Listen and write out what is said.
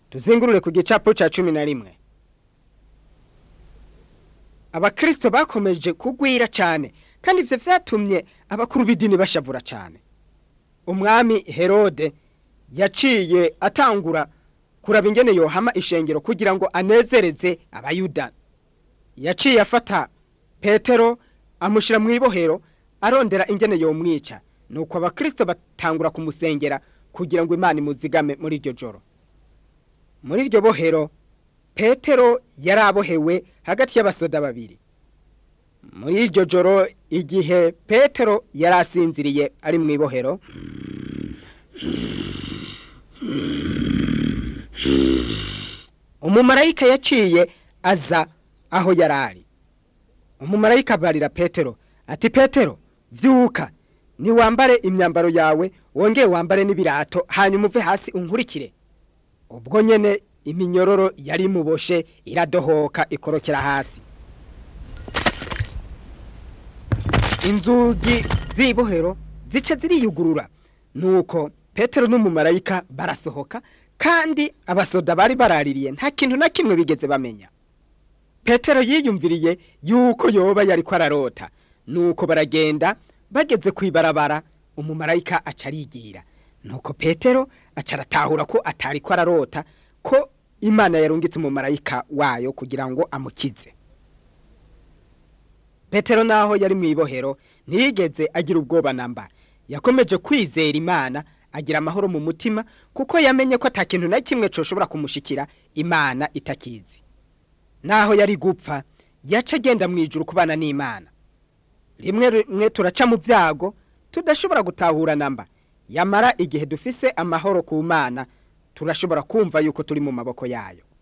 tuzingurure ku gicapo ca cumi na rimwe abakristo bakomeje kugwira cane kandi ivyo vyatumye abakuru b'idini bashavura cane umwami herode yaciye atangura kuraba ingene yohama ishengero kugira ngo anezereze abayuda yaciye afata petero amushira mu ibohero arondera ingene yomwica nuko abakristo batangura kumusengera kugira ngo imana imuzigame muri iryo joro muri iryo bohero petero yari abohewe hagati y'abasoda babiri muri iryo joro igihe petero yari asinziriye ari mu ibohero umumarayika yaciye aza aho yari ari umumarayika abarira petero ati petero vyuka niwambare imyambaro yawe wongeye wambare n'ibirato hanyuma uve hasi unkurikire ubwo nyene iminyororo yari imuboshe iradohoka ikorokera hasi inzugi z'ibohero zica ziriyugurura nuko petero n'umumarayika barasohoka kandi abasoda bari baraririye nta kintu na kimwe bigeze bamenya petero yiyumviriye yuko yoba yariko ararota nuko baragenda bageze kwibarabara umumarayika aca arigira nuko petero aca aratahura ko atariko ararota ko imana yarungitse umumarayika wayo kugira ngo amukize petero naho yari mu ibohero ntiyigeze agira ubwoba namba yakomeje kwizera imana agira amahoro mu mutima kuko yamenye ko atakintu na kimwe coshobora kumushikira imana itakizi naho yari gupfa yaca agenda mu ijuru kubana n'imana rimwe rimwe turaca mu byago tudashobora gutahura namba yamara igihe dufise amahoro ku mana turashobora kumva yuko turi mu maboko yayo